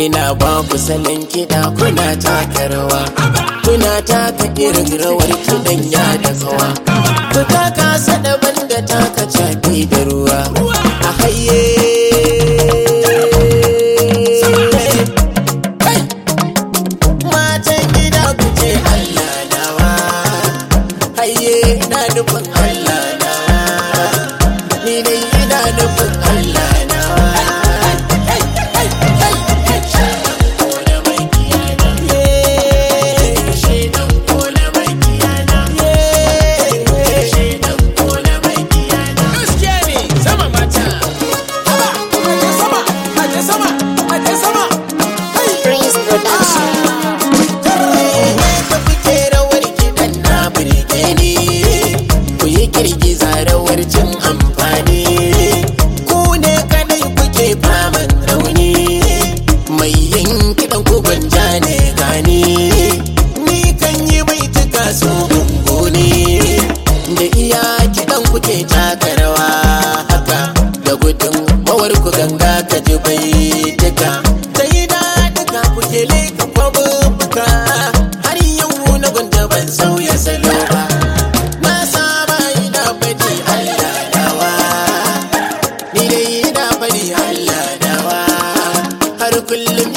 ina ba ku salon kiɗa kuna taka rawa kuna taka irin rawar kiɗan ya da kawa ku taka daban da taka caɓi da ruwa a haye matan gida ku ce Allah nawa haye ina nufin Allah nawa ni dai ina nufin Allah nawa Prince Production. ka fice rawar kiɗan na birge ni ku yi girgiza rawar cin amfani ku ne kadai kuke faman rauni mai yin kiɗan ku gwanja ne gani ni kan yi mai tuka su ne da iya kiɗan kuke taka rawa haka da gudun mawar ku ganga ka ji bai tuka sai da duka kuke leka kwabubuka har yau na gwanda ban sauya salo ba na saba ina faɗi Allah dawa ni dai ina faɗi Allah dawa har kullum